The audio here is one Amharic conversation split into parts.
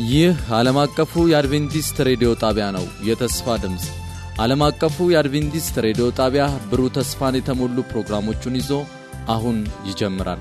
ይህ ዓለም አቀፉ የአድቬንቲስት ሬዲዮ ጣቢያ ነው። የተስፋ ድምፅ ዓለም አቀፉ የአድቬንቲስት ሬዲዮ ጣቢያ ብሩህ ተስፋን የተሞሉ ፕሮግራሞቹን ይዞ አሁን ይጀምራል።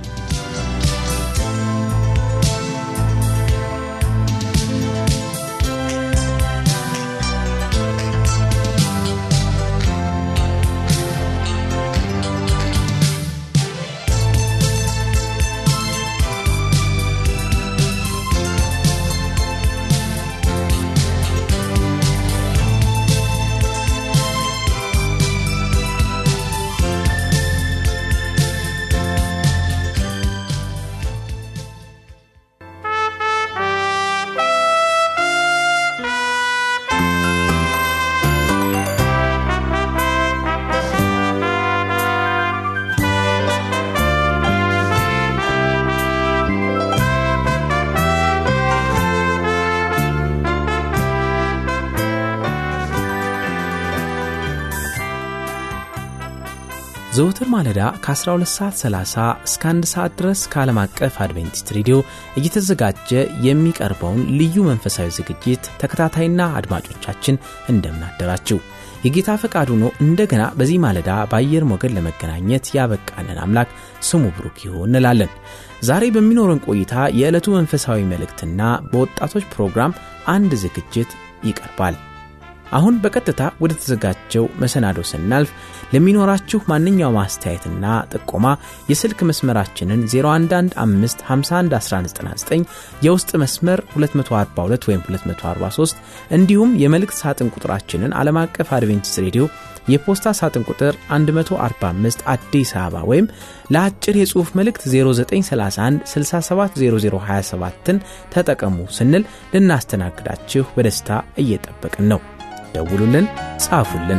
ዘውትር ማለዳ ከ12 ሰዓት 30 እስከ 1 ሰዓት ድረስ ከዓለም አቀፍ አድቬንቲስት ሬዲዮ እየተዘጋጀ የሚቀርበውን ልዩ መንፈሳዊ ዝግጅት ተከታታይና አድማጮቻችን እንደምናደራችው የጌታ ፈቃድ ሆኖ እንደገና በዚህ ማለዳ በአየር ሞገድ ለመገናኘት ያበቃንን አምላክ ስሙ ብሩክ ይሁን እንላለን። ዛሬ በሚኖረን ቆይታ የዕለቱ መንፈሳዊ መልእክትና በወጣቶች ፕሮግራም አንድ ዝግጅት ይቀርባል። አሁን በቀጥታ ወደ ተዘጋጀው መሰናዶ ስናልፍ ለሚኖራችሁ ማንኛውም አስተያየትና ጥቆማ የስልክ መስመራችንን 0115511199 የውስጥ መስመር 242 ወይም 243 እንዲሁም የመልእክት ሳጥን ቁጥራችንን ዓለም አቀፍ አድቬንቲስት ሬዲዮ የፖስታ ሳጥን ቁጥር 145 አዲስ አበባ ወይም ለአጭር የጽሑፍ መልእክት 0931 670027ን ተጠቀሙ ስንል ልናስተናግዳችሁ በደስታ እየጠበቅን ነው። ደውሉልን፣ ጻፉልን።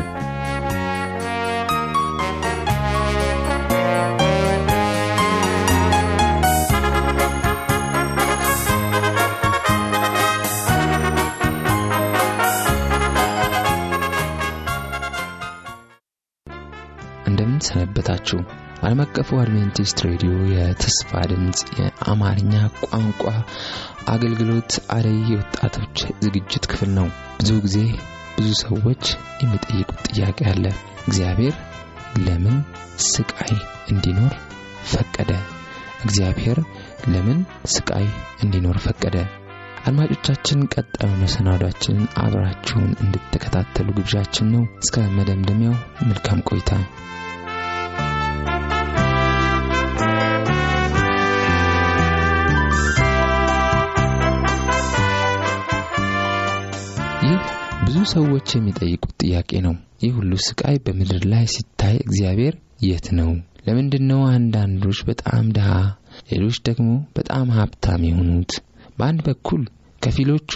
እንደምን ሰነበታችሁ። ዓለም አቀፉ አድቬንቲስት ሬዲዮ የተስፋ ድምፅ የአማርኛ ቋንቋ አገልግሎት አደይ የወጣቶች ዝግጅት ክፍል ነው። ብዙ ጊዜ ብዙ ሰዎች የሚጠይቁት ጥያቄ አለ። እግዚአብሔር ለምን ስቃይ እንዲኖር ፈቀደ? እግዚአብሔር ለምን ስቃይ እንዲኖር ፈቀደ? አድማጮቻችን ቀጣዩ መሰናዷችንን አብራችሁን እንድትከታተሉ ግብዣችን ነው። እስከ መደምደሚያው መልካም ቆይታ። ይህ ብዙ ሰዎች የሚጠይቁት ጥያቄ ነው። ይህ ሁሉ ስቃይ በምድር ላይ ሲታይ እግዚአብሔር የት ነው? ለምንድን ነው አንዳንዶች በጣም ድሃ፣ ሌሎች ደግሞ በጣም ሀብታም የሆኑት? በአንድ በኩል ከፊሎቹ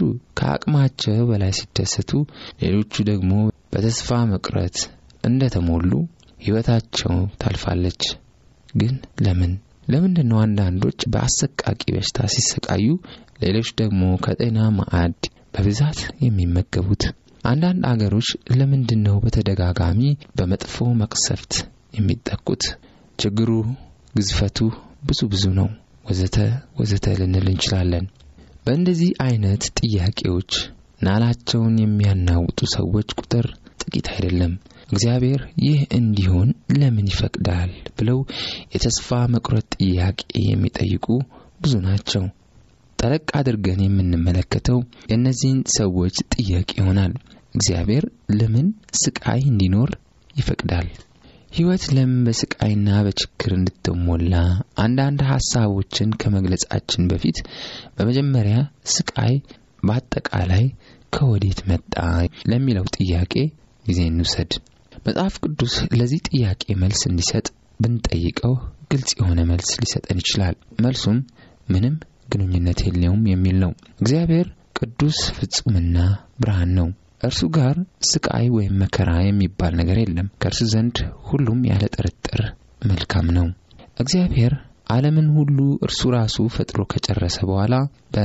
ከአቅማቸው በላይ ሲደሰቱ፣ ሌሎቹ ደግሞ በተስፋ መቁረጥ እንደተሞሉ ሕይወታቸው ታልፋለች። ግን ለምን? ለምንድን ነው አንዳንዶች በአሰቃቂ በሽታ ሲሰቃዩ፣ ሌሎች ደግሞ ከጤና ማዕድ በብዛት የሚመገቡት? አንዳንድ አገሮች ለምንድን ነው በተደጋጋሚ በመጥፎ መቅሰፍት የሚጠቁት? ችግሩ ግዝፈቱ ብዙ ብዙ ነው፣ ወዘተ ወዘተ ልንል እንችላለን። በእንደዚህ አይነት ጥያቄዎች ናላቸውን የሚያናውጡ ሰዎች ቁጥር ጥቂት አይደለም። እግዚአብሔር ይህ እንዲሆን ለምን ይፈቅዳል ብለው የተስፋ መቁረጥ ጥያቄ የሚጠይቁ ብዙ ናቸው። ጠለቅ አድርገን የምንመለከተው የእነዚህን ሰዎች ጥያቄ ይሆናል። እግዚአብሔር ለምን ስቃይ እንዲኖር ይፈቅዳል? ሕይወት ለምን በስቃይና በችግር እንድትሞላ? አንዳንድ ሐሳቦችን ከመግለጻችን በፊት በመጀመሪያ ስቃይ በአጠቃላይ ከወዴት መጣ ለሚለው ጥያቄ ጊዜ እንውሰድ። መጽሐፍ ቅዱስ ለዚህ ጥያቄ መልስ እንዲሰጥ ብንጠይቀው ግልጽ የሆነ መልስ ሊሰጠን ይችላል። መልሱም ምንም ግንኙነት የለውም የሚል ነው። እግዚአብሔር ቅዱስ ፍጹምና ብርሃን ነው። እርሱ ጋር ስቃይ ወይም መከራ የሚባል ነገር የለም። ከእርሱ ዘንድ ሁሉም ያለ ጥርጥር መልካም ነው። እግዚአብሔር ዓለምን ሁሉ እርሱ ራሱ ፈጥሮ ከጨረሰ በኋላ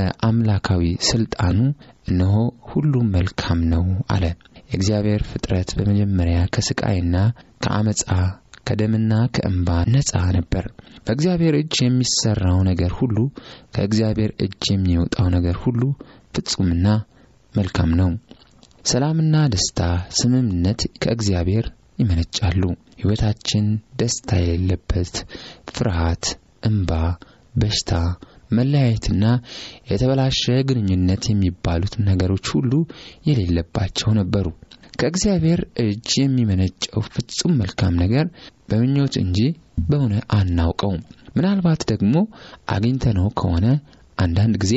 በአምላካዊ ስልጣኑ እነሆ ሁሉም መልካም ነው አለ። የእግዚአብሔር ፍጥረት በመጀመሪያ ከስቃይና ከአመፃ ከደምና ከእንባ ነፃ ነበር። በእግዚአብሔር እጅ የሚሰራው ነገር ሁሉ ከእግዚአብሔር እጅ የሚወጣው ነገር ሁሉ ፍጹምና መልካም ነው። ሰላምና ደስታ፣ ስምምነት ከእግዚአብሔር ይመነጫሉ። ሕይወታችን ደስታ የሌለበት ፍርሃት፣ እንባ፣ በሽታ፣ መለያየትና የተበላሸ ግንኙነት የሚባሉት ነገሮች ሁሉ የሌለባቸው ነበሩ። ከእግዚአብሔር እጅ የሚመነጨው ፍጹም መልካም ነገር በምኞት እንጂ በሆነ አናውቀውም። ምናልባት ደግሞ አግኝተነው ከሆነ አንዳንድ ጊዜ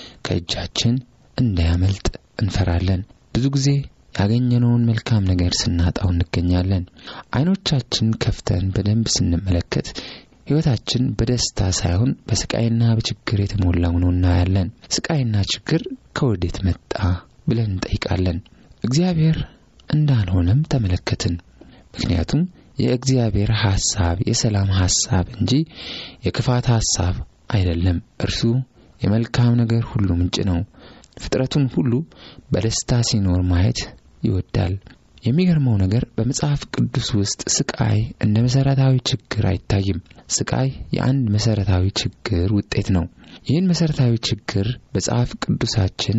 ከእጃችን እንዳያመልጥ እንፈራለን። ብዙ ጊዜ ያገኘነውን መልካም ነገር ስናጣው እንገኛለን። አይኖቻችን ከፍተን በደንብ ስንመለከት ሕይወታችን በደስታ ሳይሆን በስቃይና በችግር የተሞላ ሆኖ እናያለን። ስቃይና ችግር ከወዴት መጣ ብለን እንጠይቃለን። እግዚአብሔር እንዳልሆነም ተመለከትን። ምክንያቱም የእግዚአብሔር ሐሳብ የሰላም ሐሳብ እንጂ የክፋት ሐሳብ አይደለም። እርሱ የመልካም ነገር ሁሉ ምንጭ ነው። ፍጥረቱን ሁሉ በደስታ ሲኖር ማየት ይወዳል። የሚገርመው ነገር በመጽሐፍ ቅዱስ ውስጥ ስቃይ እንደ መሠረታዊ ችግር አይታይም። ስቃይ የአንድ መሠረታዊ ችግር ውጤት ነው። ይህን መሠረታዊ ችግር መጽሐፍ ቅዱሳችን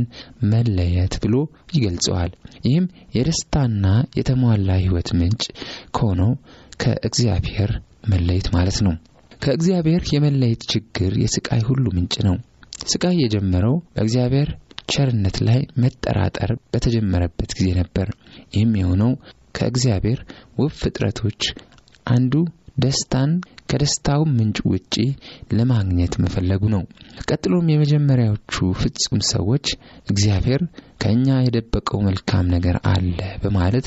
መለየት ብሎ ይገልጸዋል። ይህም የደስታና የተሟላ ሕይወት ምንጭ ከሆነው ከእግዚአብሔር መለየት ማለት ነው። ከእግዚአብሔር የመለየት ችግር የስቃይ ሁሉ ምንጭ ነው። ስቃይ የጀመረው በእግዚአብሔር ቸርነት ላይ መጠራጠር በተጀመረበት ጊዜ ነበር። ይህም የሆነው ከእግዚአብሔር ውብ ፍጥረቶች አንዱ ደስታን ከደስታው ምንጭ ውጪ ለማግኘት መፈለጉ ነው። ቀጥሎም የመጀመሪያዎቹ ፍጹም ሰዎች እግዚአብሔር ከእኛ የደበቀው መልካም ነገር አለ በማለት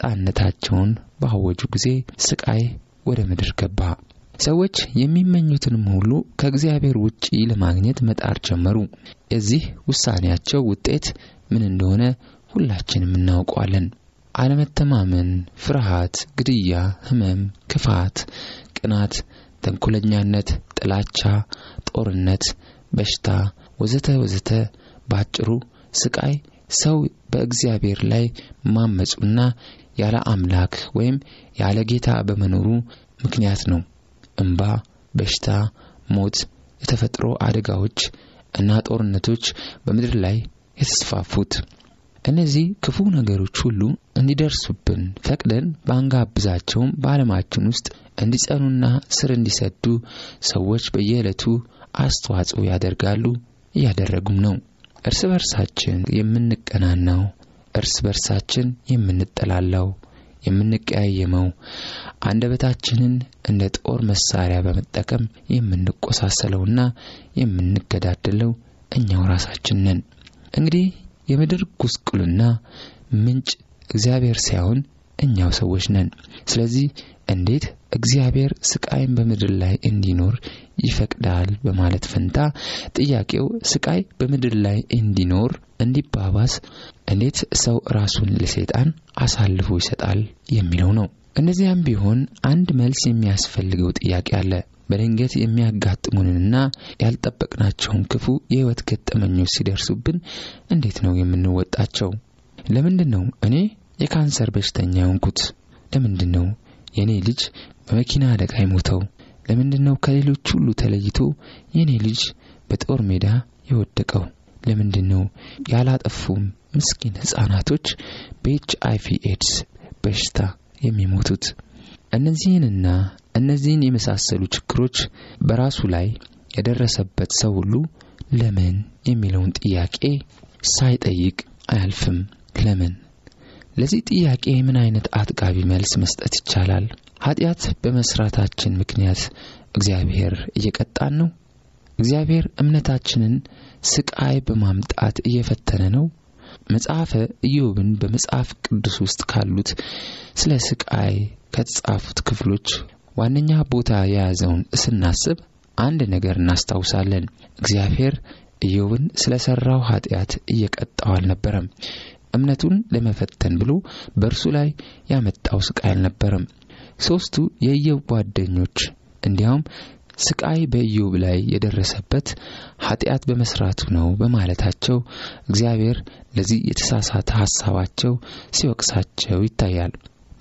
ነጻነታቸውን ባወጁ ጊዜ ስቃይ ወደ ምድር ገባ። ሰዎች የሚመኙትንም ሁሉ ከእግዚአብሔር ውጪ ለማግኘት መጣር ጀመሩ። የዚህ ውሳኔያቸው ውጤት ምን እንደሆነ ሁላችንም እናውቀዋለን። አለመተማመን፣ ፍርሃት፣ ግድያ፣ ሕመም፣ ክፋት፣ ቅናት፣ ተንኮለኛነት፣ ጥላቻ፣ ጦርነት፣ በሽታ ወዘተ ወዘተ። በአጭሩ ስቃይ ሰው በእግዚአብሔር ላይ ማመፁና ያለ አምላክ ወይም ያለ ጌታ በመኖሩ ምክንያት ነው። እንባ፣ በሽታ፣ ሞት፣ የተፈጥሮ አደጋዎች እና ጦርነቶች በምድር ላይ የተስፋፉት። እነዚህ ክፉ ነገሮች ሁሉ እንዲደርሱብን ፈቅደን ባንጋብዛቸውም በዓለማችን ውስጥ እንዲጸኑና ስር እንዲሰዱ ሰዎች በየዕለቱ አስተዋጽኦ ያደርጋሉ፣ እያደረጉም ነው። እርስ በርሳችን የምንቀናናው፣ እርስ በርሳችን የምንጠላላው የምንቀያየመው አንደበታችንን እንደ ጦር መሳሪያ በመጠቀም የምንቆሳሰለውና የምንገዳደለው እኛው ራሳችን ነን። እንግዲህ የምድር ጉስቁልና ምንጭ እግዚአብሔር ሳይሆን እኛው ሰዎች ነን። ስለዚህ እንዴት እግዚአብሔር ስቃይን በምድር ላይ እንዲኖር ይፈቅዳል በማለት ፈንታ ጥያቄው ስቃይ በምድር ላይ እንዲኖር እንዲባባስ እንዴት ሰው ራሱን ለሰይጣን አሳልፎ ይሰጣል የሚለው ነው። እነዚያም ቢሆን አንድ መልስ የሚያስፈልገው ጥያቄ አለ። በድንገት የሚያጋጥሙንንና ያልጠበቅናቸውን ክፉ የሕይወት ገጠመኞች ሲደርሱብን እንዴት ነው የምንወጣቸው? ለምንድን ነው እኔ የካንሰር በሽተኛ የሆንኩት? ለምንድን ነው የእኔ ልጅ በመኪና አደጋ የሞተው? ለምንድን ነው ከሌሎች ሁሉ ተለይቶ የእኔ ልጅ በጦር ሜዳ የወደቀው? ለምንድን ነው ያላጠፉም ምስኪን ሕፃናቶች በኤች አይቪ ኤድስ በሽታ የሚሞቱት? እነዚህንና እነዚህን የመሳሰሉ ችግሮች በራሱ ላይ የደረሰበት ሰው ሁሉ ለምን የሚለውን ጥያቄ ሳይጠይቅ አያልፍም። ለምን? ለዚህ ጥያቄ ምን አይነት አጥጋቢ መልስ መስጠት ይቻላል? ኃጢአት በመስራታችን ምክንያት እግዚአብሔር እየቀጣን ነው? እግዚአብሔር እምነታችንን ስቃይ በማምጣት እየፈተነ ነው? መጽሐፈ ኢዮብን በመጽሐፍ ቅዱስ ውስጥ ካሉት ስለ ስቃይ ከተጻፉት ክፍሎች ዋነኛ ቦታ የያዘውን ስናስብ አንድ ነገር እናስታውሳለን። እግዚአብሔር ኢዮብን ስለ ሠራው ኃጢአት እየቀጣው አልነበረም። እምነቱን ለመፈተን ብሎ በእርሱ ላይ ያመጣው ስቃይ አልነበረም። ሦስቱ የኢዮብ ጓደኞች እንዲያውም ስቃይ በኢዮብ ላይ የደረሰበት ኃጢአት በመስራቱ ነው በማለታቸው እግዚአብሔር ለዚህ የተሳሳተ ሐሳባቸው ሲወቅሳቸው ይታያል።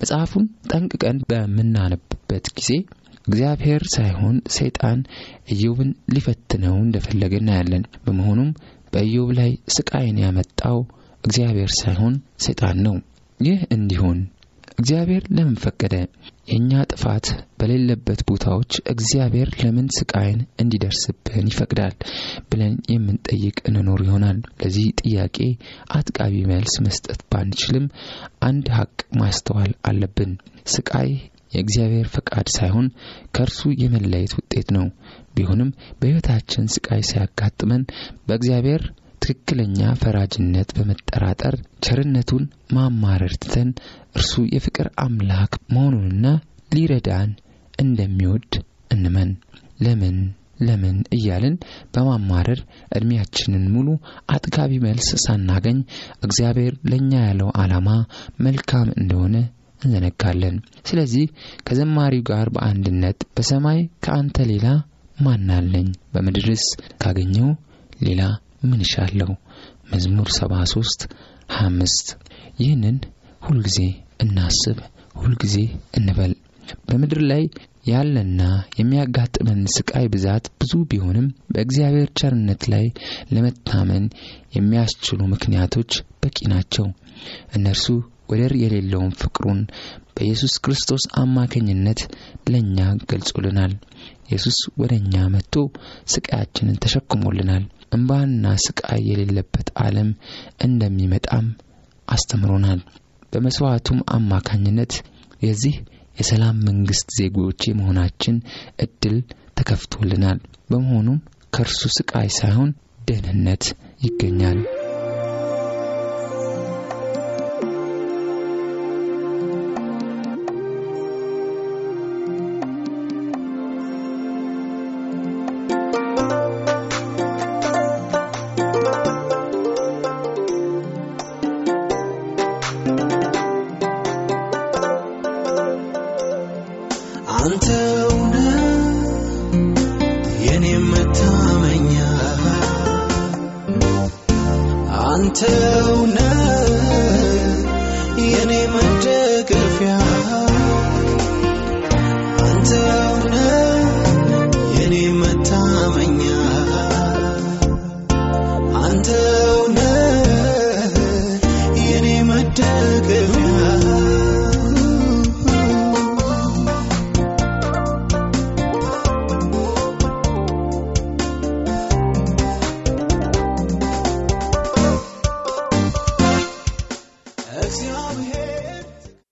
መጽሐፉን ጠንቅቀን በምናነብበት ጊዜ እግዚአብሔር ሳይሆን ሰይጣን ኢዮብን ሊፈትነው እንደፈለገ እናያለን። በመሆኑም በኢዮብ ላይ ስቃይን ያመጣው እግዚአብሔር ሳይሆን ሰይጣን ነው። ይህ እንዲሆን እግዚአብሔር ለምን ፈቀደ? የእኛ ጥፋት በሌለበት ቦታዎች እግዚአብሔር ለምን ስቃይን እንዲደርስብን ይፈቅዳል ብለን የምንጠይቅ እንኖር ይሆናል። ለዚህ ጥያቄ አጥቃቢ መልስ መስጠት ባንችልም አንድ ሀቅ ማስተዋል አለብን። ስቃይ የእግዚአብሔር ፈቃድ ሳይሆን ከእርሱ የመለየት ውጤት ነው። ቢሆንም በሕይወታችን ስቃይ ሲያጋጥመን በእግዚአብሔር ትክክለኛ ፈራጅነት በመጠራጠር ቸርነቱን ማማረር ትተን እርሱ የፍቅር አምላክ መሆኑንና ሊረዳን እንደሚወድ እንመን። ለምን ለምን እያልን በማማረር ዕድሜያችንን ሙሉ አጥጋቢ መልስ ሳናገኝ እግዚአብሔር ለእኛ ያለው ዓላማ መልካም እንደሆነ እንዘነጋለን። ስለዚህ ከዘማሪው ጋር በአንድነት በሰማይ ከአንተ ሌላ ማናለኝ? በምድርስ ካገኘው ሌላ ምን እሻለሁ? መዝሙር 73 25 ይህንን ሁልጊዜ እናስብ፣ ሁልጊዜ እንበል። በምድር ላይ ያለና የሚያጋጥመን ስቃይ ብዛት ብዙ ቢሆንም በእግዚአብሔር ቸርነት ላይ ለመታመን የሚያስችሉ ምክንያቶች በቂ ናቸው። እነርሱ ወደር የሌለውን ፍቅሩን በኢየሱስ ክርስቶስ አማካኝነት ለእኛ ገልጾልናል። ኢየሱስ ወደ እኛ መጥቶ ስቃያችንን ተሸክሞልናል። እንባና ስቃይ የሌለበት ዓለም እንደሚመጣም አስተምሮናል። በመስዋዕቱም አማካኝነት የዚህ የሰላም መንግስት ዜጎች የመሆናችን እድል ተከፍቶልናል። በመሆኑም ከእርሱ ስቃይ ሳይሆን ደህንነት ይገኛል። አንተውነ የኔ መታመኛ አንተውነ የኔ መደገፊያ አንተውነ የኔ መታመኛ አንተውነ የኔ መደገፊያ እግዚአብሔር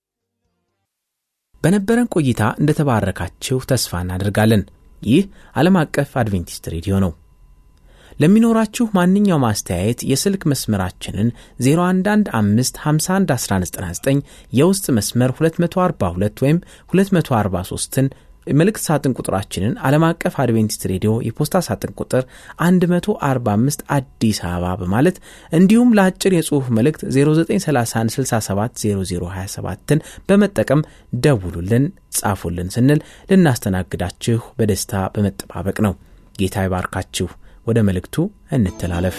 በነበረን ቆይታ እንደተባረካችሁ ተስፋ እናደርጋለን። ይህ ዓለም አቀፍ አድቬንቲስት ሬዲዮ ነው። ለሚኖራችሁ ማንኛውም አስተያየት የስልክ መስመራችንን 0115511199 የውስጥ መስመር 242 ወይም 243ን መልእክት ሳጥን ቁጥራችንን ዓለም አቀፍ አድቬንቲስት ሬዲዮ የፖስታ ሳጥን ቁጥር 145 አዲስ አበባ በማለት እንዲሁም ለአጭር የጽሑፍ መልእክት 0931670027ን በመጠቀም ደውሉልን፣ ጻፉልን ስንል ልናስተናግዳችሁ በደስታ በመጠባበቅ ነው። ጌታ ይባርካችሁ። ወደ መልእክቱ እንተላለፍ።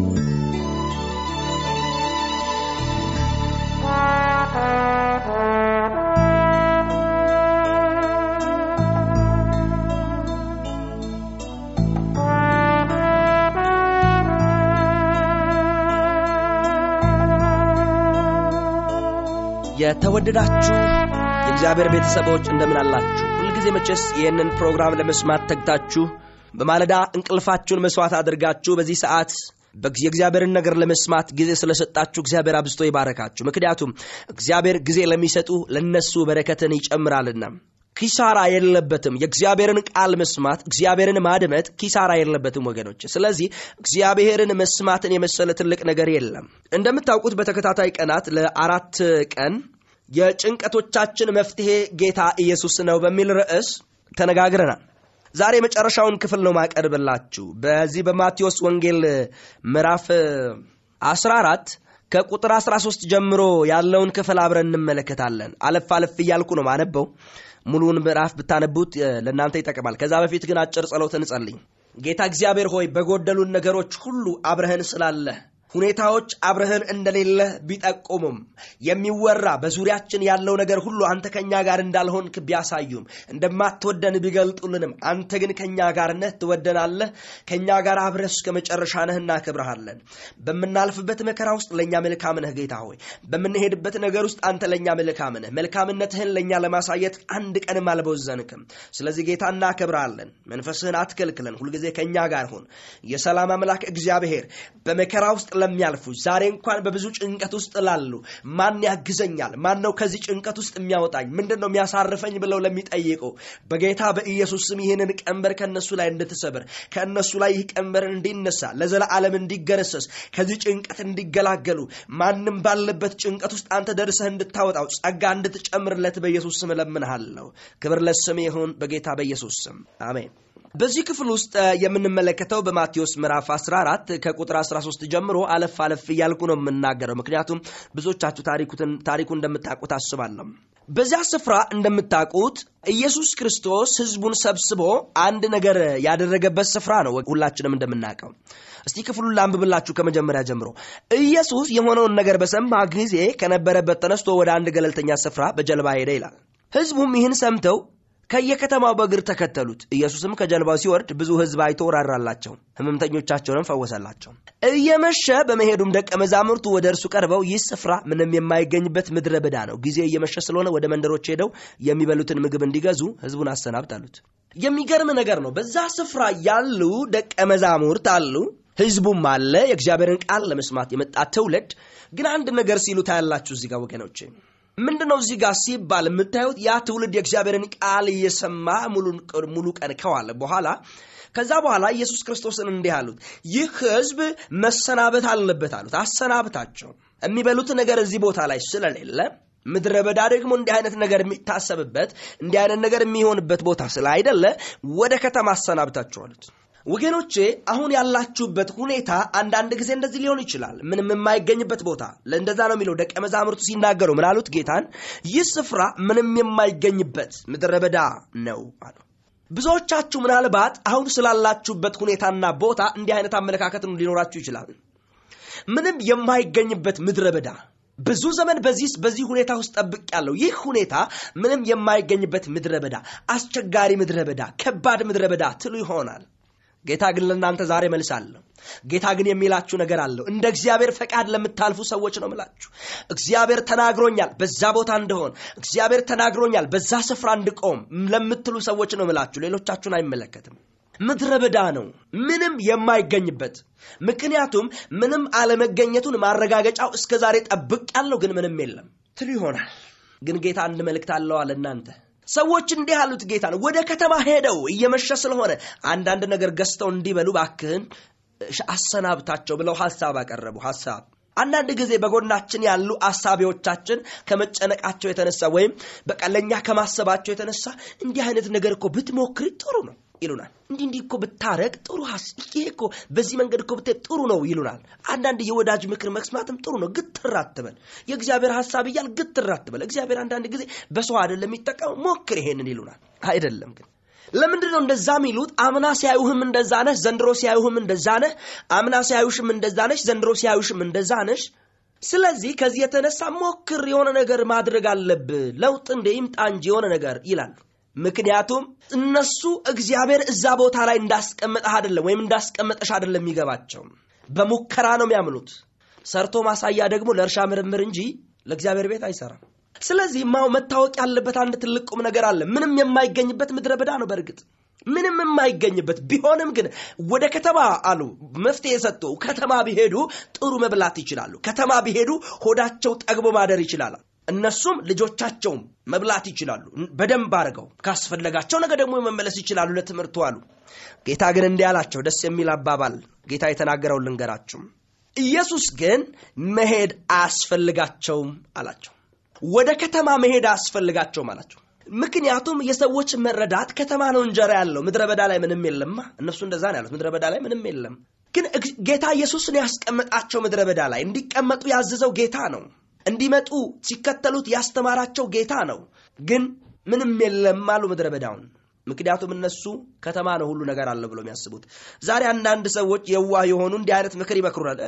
የተወደዳችሁ የእግዚአብሔር ቤተሰቦች እንደምን አላችሁ? ሁልጊዜ መቼስ ይህንን ፕሮግራም ለመስማት ተግታችሁ በማለዳ እንቅልፋችሁን መስዋዕት አድርጋችሁ በዚህ ሰዓት በጊዜ የእግዚአብሔርን ነገር ለመስማት ጊዜ ስለሰጣችሁ እግዚአብሔር አብዝቶ ይባረካችሁ። ምክንያቱም እግዚአብሔር ጊዜ ለሚሰጡ ለነሱ በረከትን ይጨምራልና ኪሳራ የለበትም። የእግዚአብሔርን ቃል መስማት፣ እግዚአብሔርን ማድመጥ ኪሳራ የለበትም ወገኖች። ስለዚህ እግዚአብሔርን መስማትን የመሰለ ትልቅ ነገር የለም። እንደምታውቁት በተከታታይ ቀናት ለአራት ቀን የጭንቀቶቻችን መፍትሄ ጌታ ኢየሱስ ነው በሚል ርዕስ ተነጋግረናል። ዛሬ የመጨረሻውን ክፍል ነው ማቀርብላችሁ። በዚህ በማቴዎስ ወንጌል ምዕራፍ 14 ከቁጥር 13 ጀምሮ ያለውን ክፍል አብረን እንመለከታለን። አለፍ አለፍ እያልኩ ነው ማነበው። ሙሉውን ምዕራፍ ብታነቡት ለእናንተ ይጠቅማል። ከዛ በፊት ግን አጭር ጸሎት እንጸልይ። ጌታ እግዚአብሔር ሆይ በጎደሉን ነገሮች ሁሉ አብረህን ስላለህ ሁኔታዎች አብረህን እንደሌለ ቢጠቁሙም የሚወራ በዙሪያችን ያለው ነገር ሁሉ አንተ ከእኛ ጋር እንዳልሆንክ ቢያሳዩም እንደማትወደን ቢገልጡልንም አንተ ግን ከእኛ ጋር ነህ፣ ትወደናለህ። ከእኛ ጋር አብረህ እስከ መጨረሻ ነህ፣ እናከብረሃለን። በምናልፍበት መከራ ውስጥ ለእኛ መልካም ነህ ጌታ ሆይ። በምንሄድበት ነገር ውስጥ አንተ ለእኛ መልካም ነህ። መልካምነትህን ለእኛ ለማሳየት አንድ ቀንም አልቦዘንክም። ስለዚህ ጌታ እናከብረሃለን። መንፈስህን አትከልክለን፣ ሁልጊዜ ከእኛ ጋር ሁን። የሰላም አምላክ እግዚአብሔር በመከራ ውስጥ ለሚያልፉ ዛሬ እንኳን በብዙ ጭንቀት ውስጥ ላሉ ማን ያግዘኛል? ማን ነው ከዚህ ጭንቀት ውስጥ የሚያወጣኝ? ምንድን ነው የሚያሳርፈኝ? ብለው ለሚጠይቁ በጌታ በኢየሱስ ስም ይህንን ቀንበር ከእነሱ ላይ እንድትሰብር ከእነሱ ላይ ይህ ቀንበር እንዲነሳ ለዘለዓለም እንዲገረሰስ ከዚህ ጭንቀት እንዲገላገሉ ማንም ባለበት ጭንቀት ውስጥ አንተ ደርሰህ እንድታወጣው ጸጋ እንድትጨምርለት በኢየሱስ ስም እለምንሃለሁ። ክብር ለስም ይሁን በጌታ በኢየሱስ ስም አሜን። በዚህ ክፍል ውስጥ የምንመለከተው በማቴዎስ ምዕራፍ 14 ከቁጥር 13 ጀምሮ አለፍ አለፍ እያልኩ ነው የምናገረው፣ ምክንያቱም ብዙዎቻችሁ ታሪኩ እንደምታውቁት አስባለሁ። በዚያ ስፍራ እንደምታውቁት ኢየሱስ ክርስቶስ ሕዝቡን ሰብስቦ አንድ ነገር ያደረገበት ስፍራ ነው። ሁላችንም እንደምናውቀው እስቲ ክፍሉን ላንብብላችሁ ከመጀመሪያ ጀምሮ። ኢየሱስ የሆነውን ነገር በሰማ ጊዜ ከነበረበት ተነስቶ ወደ አንድ ገለልተኛ ስፍራ በጀልባ ሄደ ይላል። ሕዝቡም ይህን ሰምተው ከየከተማው በእግር ተከተሉት። ኢየሱስም ከጀልባው ሲወርድ ብዙ ሕዝብ አይቶ ራራላቸው፣ ሕመምተኞቻቸውንም ፈወሰላቸው። እየመሸ በመሄዱም ደቀ መዛሙርቱ ወደ እርሱ ቀርበው ይህ ስፍራ ምንም የማይገኝበት ምድረ በዳ ነው፣ ጊዜ እየመሸ ስለሆነ ወደ መንደሮች ሄደው የሚበሉትን ምግብ እንዲገዙ ሕዝቡን አሰናብት አሉት። የሚገርም ነገር ነው። በዛ ስፍራ ያሉ ደቀ መዛሙርት አሉ፣ ሕዝቡም አለ፣ የእግዚአብሔርን ቃል ለመስማት የመጣ ትውልድ። ግን አንድ ነገር ሲሉ ታያላችሁ እዚህ ጋር ወገኖቼ ምንድን ነው እዚህ ጋር ሲባል የምታዩት ያ ትውልድ የእግዚአብሔርን ቃል እየሰማ ሙሉ ቀን ከዋለ በኋላ ከዛ በኋላ ኢየሱስ ክርስቶስን እንዲህ አሉት፣ ይህ ሕዝብ መሰናበት አለበት አሉት። አሰናብታቸው። የሚበሉት ነገር እዚህ ቦታ ላይ ስለሌለ ምድረ በዳ ደግሞ እንዲህ አይነት ነገር የሚታሰብበት እንዲህ አይነት ነገር የሚሆንበት ቦታ ስላይደለ ወደ ከተማ አሰናብታቸው አሉት። ወገኖቼ አሁን ያላችሁበት ሁኔታ አንዳንድ ጊዜ እንደዚህ ሊሆን ይችላል። ምንም የማይገኝበት ቦታ እንደዛ ነው የሚለው ደቀ መዛሙርቱ ሲናገሩ ምን አሉት? ጌታን ይህ ስፍራ ምንም የማይገኝበት ምድረ በዳ ነው አሉ። ብዙዎቻችሁ ምናልባት አሁን ስላላችሁበት ሁኔታና ቦታ እንዲህ አይነት አመለካከት ሊኖራችሁ ይችላል። ምንም የማይገኝበት ምድረ በዳ ብዙ ዘመን በዚህ በዚህ ሁኔታ ውስጥ ጠብቅ ያለው ይህ ሁኔታ ምንም የማይገኝበት ምድረ በዳ፣ አስቸጋሪ ምድረ በዳ፣ ከባድ ምድረ በዳ ትሉ ይሆናል። ጌታ ግን ለእናንተ ዛሬ መልስ አለው። ጌታ ግን የሚላችሁ ነገር አለው። እንደ እግዚአብሔር ፈቃድ ለምታልፉ ሰዎች ነው ምላችሁ። እግዚአብሔር ተናግሮኛል በዛ ቦታ እንደሆን፣ እግዚአብሔር ተናግሮኛል በዛ ስፍራ እንድቆም ለምትሉ ሰዎች ነው ምላችሁ። ሌሎቻችሁን አይመለከትም። ምድረ በዳ ነው፣ ምንም የማይገኝበት። ምክንያቱም ምንም አለመገኘቱን ማረጋገጫው እስከ ዛሬ ጠብቅ ያለው ግን ምንም የለም ትሉ ይሆናል። ግን ጌታ አንድ መልእክት አለው አለ እናንተ ሰዎች እንዲህ አሉት ጌታ ነው። ወደ ከተማ ሄደው እየመሸ ስለሆነ አንዳንድ ነገር ገዝተው እንዲበሉ ባክህን አሰናብታቸው ብለው ሀሳብ አቀረቡ። ሀሳብ አንዳንድ ጊዜ በጎናችን ያሉ አሳቢዎቻችን ከመጨነቃቸው የተነሳ ወይም በቃ ለእኛ ከማሰባቸው የተነሳ እንዲህ አይነት ነገር እኮ ብትሞክሪ ጥሩ ነው ይሉናል። እንዲህ እንዲህ እኮ ብታረቅ ጥሩ ይሄ እኮ በዚህ መንገድ እኮ ብትሄድ ጥሩ ነው ይሉናል። አንዳንድ የወዳጅ ምክር መስማትም ጥሩ ነው። ግትር አትበል። የእግዚአብሔር ሀሳብ እያል ግትር አትበል። እግዚአብሔር አንዳንድ ጊዜ በሰው አይደለም የሚጠቀመው፣ ሞክር ይሄንን ይሉናል። አይደለም ግን ለምንድን ነው እንደዛ የሚሉት? አምና ሲያዩህም እንደዛ ነህ፣ ዘንድሮ ሲያዩህም እንደዛ ነህ። አምና ሲያዩሽም እንደዛ ነሽ፣ ዘንድሮ ሲያዩሽም እንደዛ ነሽ። ስለዚህ ከዚህ የተነሳ ሞክር፣ የሆነ ነገር ማድረግ አለብህ፣ ለውጥ እንደ ይምጣ እንጂ የሆነ ነገር ይላሉ። ምክንያቱም እነሱ እግዚአብሔር እዛ ቦታ ላይ እንዳስቀመጠህ አይደለም ወይም እንዳስቀመጠሽ አይደለም የሚገባቸው፣ በሙከራ ነው የሚያምኑት። ሰርቶ ማሳያ ደግሞ ለእርሻ ምርምር እንጂ ለእግዚአብሔር ቤት አይሰራም። ስለዚህ ማው መታወቅ ያለበት አንድ ትልቅ ቁም ነገር አለ። ምንም የማይገኝበት ምድረ በዳ ነው። በእርግጥ ምንም የማይገኝበት ቢሆንም ግን ወደ ከተማ አሉ መፍትሄ የሰጡ ከተማ ቢሄዱ ጥሩ መብላት ይችላሉ። ከተማ ቢሄዱ ሆዳቸው ጠግቦ ማደር ይችላል። እነሱም ልጆቻቸውም መብላት ይችላሉ። በደንብ አድርገው ካስፈለጋቸው ነገ ደግሞ መመለስ ይችላሉ ለትምህርቱ አሉ። ጌታ ግን እንዲህ አላቸው። ደስ የሚል አባባል ጌታ የተናገረው ልንገራችሁ። ኢየሱስ ግን መሄድ አያስፈልጋቸውም አላቸው። ወደ ከተማ መሄድ አያስፈልጋቸውም አላቸው። ምክንያቱም የሰዎች መረዳት ከተማ ነው እንጀራ ያለው ምድረ በዳ ላይ ምንም የለማ። እነሱ እንደዛ ነው ያሉት። ምድረ በዳ ላይ ምንም የለም። ግን ጌታ ኢየሱስን ያስቀመጣቸው ምድረ በዳ ላይ እንዲቀመጡ ያዘዘው ጌታ ነው። እንዲመጡ ሲከተሉት ያስተማራቸው ጌታ ነው። ግን ምንም የለም አሉ ምድረ በዳውን። ምክንያቱም እነሱ ከተማ ነው ሁሉ ነገር አለ ብሎ የሚያስቡት። ዛሬ አንዳንድ ሰዎች የዋህ የሆኑ እንዲህ አይነት ምክር ይመክሩናል።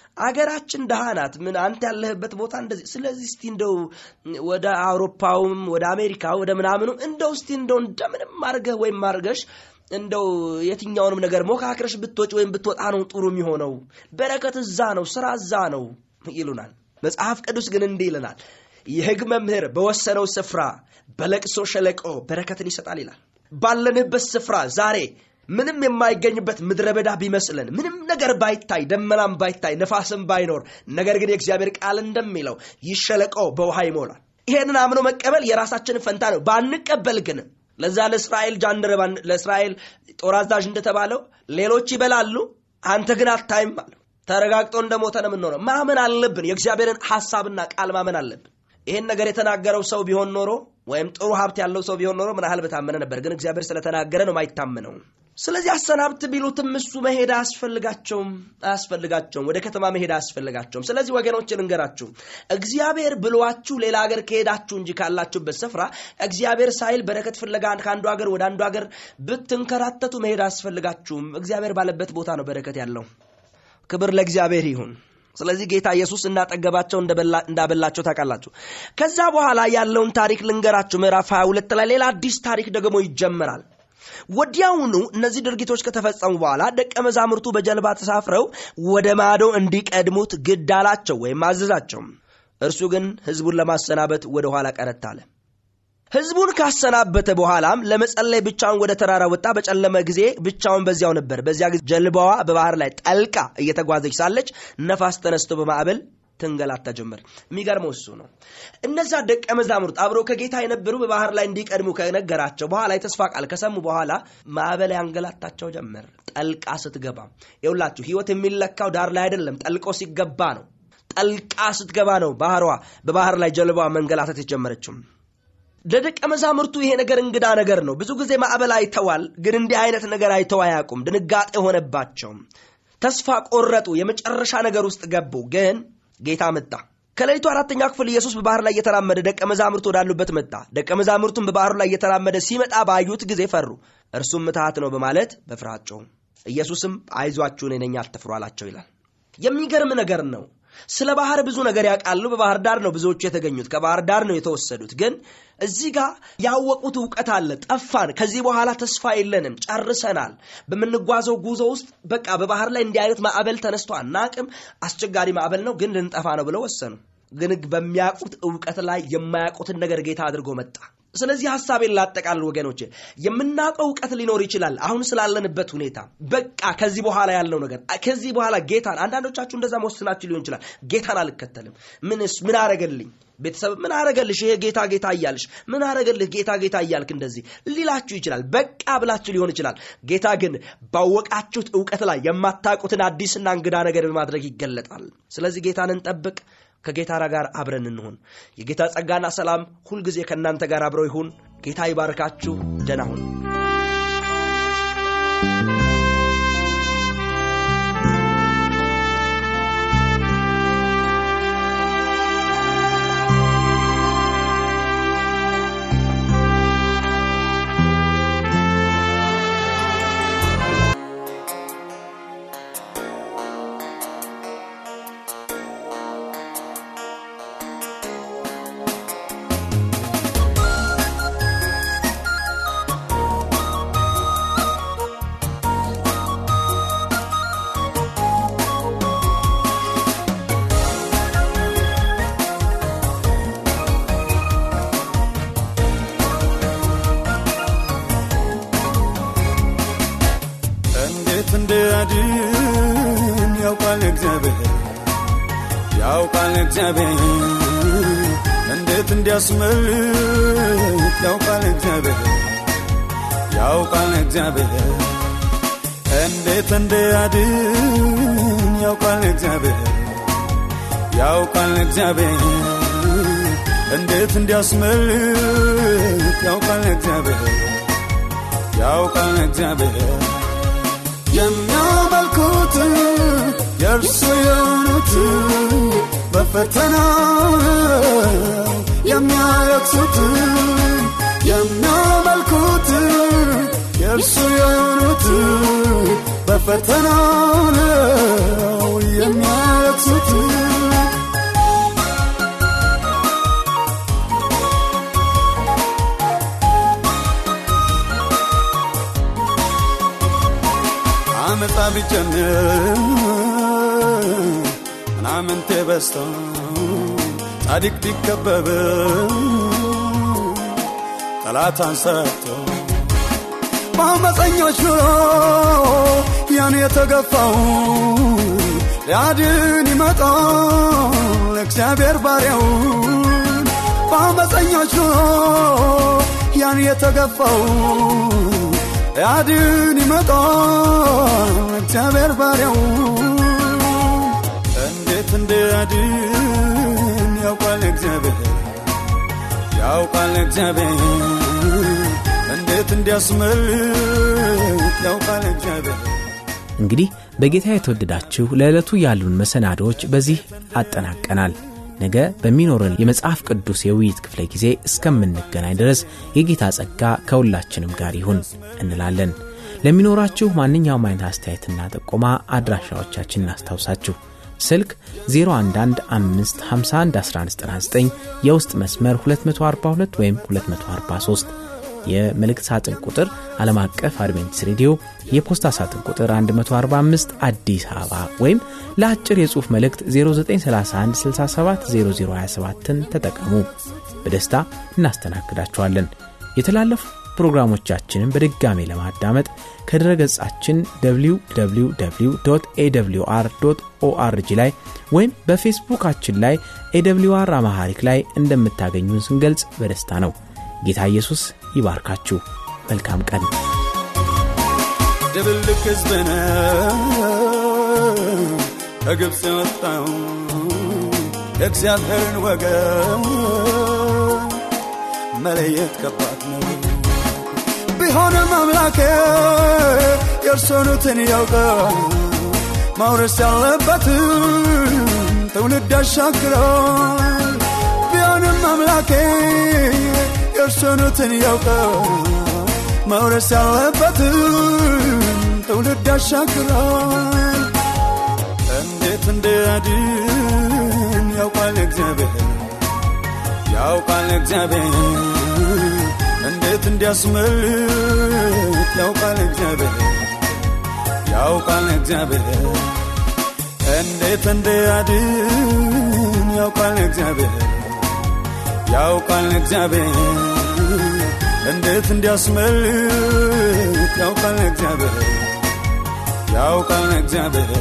አገራችን ድሃ ናት፣ ምን አንተ ያለህበት ቦታ እንደዚህ። ስለዚህ እስቲ እንደው ወደ አውሮፓውም ወደ አሜሪካ ወደ ምናምኑ እንደው እስቲ እንደው እንደምንም አድርገህ ወይም አድርገሽ እንደው የትኛውንም ነገር ሞካክረሽ ብትወጭ ወይም ብትወጣ ነው ጥሩ የሚሆነው። በረከት እዛ ነው፣ ስራ እዛ ነው ይሉናል። መጽሐፍ ቅዱስ ግን እንዲህ ይለናል፣ የሕግ መምህር በወሰነው ስፍራ በለቅሶ ሸለቆ በረከትን ይሰጣል ይላል። ባለንበት ስፍራ ዛሬ ምንም የማይገኝበት ምድረ በዳ ቢመስልን ምንም ነገር ባይታይ ደመናም ባይታይ ነፋስም ባይኖር ነገር ግን የእግዚአብሔር ቃል እንደሚለው ይህ ሸለቆ በውሃ ይሞላል። ይሄንን አምኖ መቀበል የራሳችን ፈንታ ነው። ባንቀበል ግን ለዛ ለእስራኤል ጃንደረባ ለእስራኤል ጦር አዛዥ እንደተባለው ሌሎች ይበላሉ፣ አንተ ግን አታይም አለ። ተረጋግጦ እንደሞተ ነው የምንሆነው። ማመን አለብን። የእግዚአብሔርን ሐሳብና ቃል ማመን አለብን። ይህን ነገር የተናገረው ሰው ቢሆን ኖሮ ወይም ጥሩ ሀብት ያለው ሰው ቢሆን ኖሮ ምን ያህል በታመነ ነበር። ግን እግዚአብሔር ስለተናገረ ነው ማይታመነው። ስለዚህ አሰናብት ቢሉትም እሱ መሄድ አያስፈልጋቸውም አያስፈልጋቸውም። ወደ ከተማ መሄድ አያስፈልጋቸውም። ስለዚህ ወገኖች ልንገራችሁ፣ እግዚአብሔር ብሏችሁ ሌላ ሀገር ከሄዳችሁ እንጂ ካላችሁበት ስፍራ እግዚአብሔር ሳይል በረከት ፍለጋ ከአንዱ ሀገር ወደ አንዱ ሀገር ብትንከራተቱ መሄድ አያስፈልጋችሁም። እግዚአብሔር ባለበት ቦታ ነው በረከት ያለው። ክብር ለእግዚአብሔር ይሁን። ስለዚህ ጌታ ኢየሱስ እንዳጠገባቸው እንዳበላቸው ታውቃላችሁ። ከዛ በኋላ ያለውን ታሪክ ልንገራችሁ። ምዕራፍ 22 ላይ ሌላ አዲስ ታሪክ ደግሞ ይጀመራል። ወዲያውኑ እነዚህ ድርጊቶች ከተፈጸሙ በኋላ ደቀ መዛሙርቱ በጀልባ ተሳፍረው ወደ ማዶ እንዲቀድሙት ግድ አላቸው ወይም አዘዛቸው። እርሱ ግን ሕዝቡን ለማሰናበት ወደ ኋላ ቀረት አለ። ሕዝቡን ካሰናበተ በኋላም ለመጸለይ ብቻውን ወደ ተራራ ወጣ። በጨለመ ጊዜ ብቻውን በዚያው ነበር። በዚያ ጊዜ ጀልባዋ በባህር ላይ ጠልቃ እየተጓዘች ሳለች ነፋስ ተነስቶ በማዕበል ትንገላታ ጀመር። የሚገርመው እሱ ነው። እነዛ ደቀ መዛሙርት አብረው ከጌታ የነበሩ በባህር ላይ እንዲቀድሙ ከነገራቸው በኋላ የተስፋ ቃል ከሰሙ በኋላ ማዕበል ያንገላታቸው ጀመር። ጠልቃ ስትገባ የሁላችሁ ህይወት የሚለካው ዳር ላይ አይደለም፣ ጠልቆ ሲገባ ነው። ጠልቃ ስትገባ ነው ባህሯ በባህር ላይ ጀልባዋ መንገላታት የጀመረችው። ለደቀ መዛሙርቱ ይሄ ነገር እንግዳ ነገር ነው። ብዙ ጊዜ ማዕበል አይተዋል፣ ግን እንዲህ አይነት ነገር አይተው አያውቁም። ድንጋጤ ሆነባቸው። ተስፋ ቆረጡ። የመጨረሻ ነገር ውስጥ ገቡ። ግን ጌታ መጣ። ከሌሊቱ አራተኛ ክፍል ኢየሱስ በባህር ላይ እየተራመደ ደቀ መዛሙርቱ ወዳሉበት መጣ። ደቀ መዛሙርቱም በባህሩ ላይ እየተራመደ ሲመጣ ባዩት ጊዜ ፈሩ። እርሱም ምትሃት ነው በማለት በፍርሃት ጮኹ። ኢየሱስም አይዟችሁ እኔ ነኝ አትፍሩ አላቸው ይላል። የሚገርም ነገር ነው። ስለ ባህር ብዙ ነገር ያውቃሉ። በባህር ዳር ነው ብዙዎቹ የተገኙት፣ ከባህር ዳር ነው የተወሰዱት። ግን እዚህ ጋር ያወቁት እውቀት አለ። ጠፋን፣ ከዚህ በኋላ ተስፋ የለንም፣ ጨርሰናል። በምንጓዘው ጉዞ ውስጥ በቃ በባህር ላይ እንዲህ አይነት ማዕበል ተነስቶ አናቅም፣ አስቸጋሪ ማዕበል ነው፣ ግን ልንጠፋ ነው ብለው ወሰኑ። ግን በሚያውቁት እውቀት ላይ የማያውቁትን ነገር ጌታ አድርጎ መጣ። ስለዚህ ሀሳቤን ላጠቃልል ወገኖች፣ የምናውቀው እውቀት ሊኖር ይችላል። አሁን ስላለንበት ሁኔታ በቃ ከዚህ በኋላ ያለው ነገር ከዚህ በኋላ ጌታን አንዳንዶቻችሁ እንደዛ መወስናችሁ ሊሆን ይችላል። ጌታን አልከተልም፣ ምንስ ምን አረገልኝ ቤተሰብ ምን አረገልሽ? ይሄ ጌታ ጌታ እያልሽ ምን አረገልህ? ጌታ ጌታ እያልክ እንደዚህ ሊላችሁ ይችላል። በቃ ብላችሁ ሊሆን ይችላል። ጌታ ግን ባወቃችሁት እውቀት ላይ የማታውቁትን አዲስና እንግዳ ነገር በማድረግ ይገለጣል። ስለዚህ ጌታን እንጠብቅ። ከጌታ ጋር አብረን እንሁን። የጌታ ጸጋና ሰላም ሁልጊዜ ከእናንተ ጋር አብረው ይሁን። ጌታ ይባርካችሁ። ደህና ሁኑ። እንዴት እንደያድን ያውቃል እግዚአብሔር ያውቃል እግዚአብሔር እንዴት እንዲያስመልጥ ያውቃል እግዚአብሔር ያውቃል እግዚአብሔር እንዴት እንደያድን ያውቃል እግዚአብሔር ያውቃል እግዚአብሔር እንዴት እንዲያስመልጥ ያውቃል እግዚአብሔር ያውቃል እግዚአብሔር የሚያመልኩት የእርሱ የሆኑት በፈተና የሚያለቅሱት የሚያመልኩት የእርሱ የሆኑት በፈተና ነው የሚያለቅሱት አመፃ ቢጨምር ምናምንቴ በስቶ ጻድቅ ቢከበብ ጠላት አንሰርቶ በአመፀኞች ኑሮ ያን የተገፋው ሊያድን ይመጣል እግዚአብሔር ባሪያውን በአመፀኞች ኑሮ ያን የተገፋው ሊያድን ይመጣል እግዚአብሔር ባሪያውን እንዴት እንዲያድን ያውቃል እግዚአብሔር ያውቃል እግዚአብሔር እንዴት እንዲያስመልጥ ያውቃል እግዚአብሔር እንግዲህ በጌታ የተወደዳችሁ ለዕለቱ ያሉን መሰናዶዎች በዚህ አጠናቀናል ነገ በሚኖረን የመጽሐፍ ቅዱስ የውይይት ክፍለ ጊዜ እስከምንገናኝ ድረስ የጌታ ጸጋ ከሁላችንም ጋር ይሁን እንላለን ለሚኖራችሁ ማንኛውም አይነት አስተያየትና ጥቆማ አድራሻዎቻችን እናስታውሳችሁ ስልክ 0115511199 የውስጥ መስመር 242 ወይም 243 የመልእክት ሳጥን ቁጥር ዓለም አቀፍ አድቬንቲስ ሬዲዮ የፖስታ ሳጥን ቁጥር 145 አዲስ አበባ ወይም ለአጭር የጽሑፍ መልእክት 0931670027ን ተጠቀሙ በደስታ እናስተናግዳችኋለን የተላለፉ ፕሮግራሞቻችንን በድጋሜ ለማዳመጥ ከድረ ገጻችን www ኤwr ኦአርጂ ላይ ወይም በፌስቡካችን ላይ ኤwr አማሐሪክ ላይ እንደምታገኙን ስንገልጽ በደስታ ነው ጌታ ኢየሱስ ይባርካችሁ መልካም ቀን ድብልቅ ሕዝብ ነው ከግብፅ የወጣው የእግዚአብሔርን ወገን መለየት ከባድ ነው ቢሆንም አምላኬ የእርሶኑትን ያውቃል ማውረስ ያለበትን ትውልድ ያሻግራል ቢሆንም አምላኬ የእርሶኑትን ያውቃል መውረስ ያለበትን ትውልድ ያሻግራል እንዴት እንዲያድን ያውቃል እግዚአብሔር ያውቃል እግዚአብሔር እንዴት እንዲያስመልጥ ያውቃል እግዚአብሔር ያውቃል እግዚአብሔር እንዴት እንዲያድን ያውቃል እግዚአብሔር ያውቃል እግዚአብሔር እንዴት እንዲያስመልጥ ያውቃል እግዚአብሔር ያውቃል እግዚአብሔር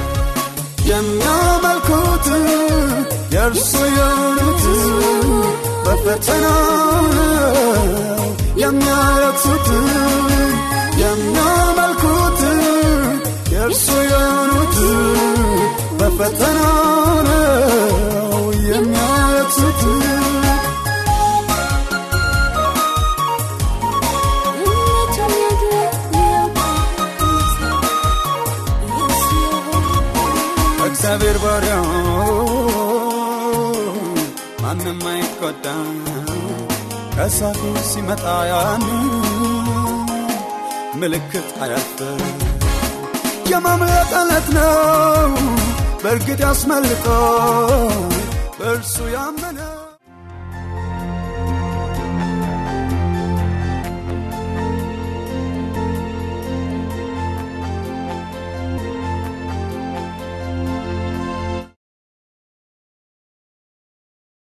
የሚያመልኩት የእርሱ የሆኑት በፈተና የሚያለቅሱት የሚያመልኩት የእርሱ የሆኑት በፈተና ነው የሚያለቅሱት እግዚአብሔር ባሪያው ማንም አይቆጣ ከሳቱ ሲመጣ ያን ምልክት አያልፍ የማምለጥ ዕለት ነው በእርግጥ ያስመልጦ በእርሱ ያመነ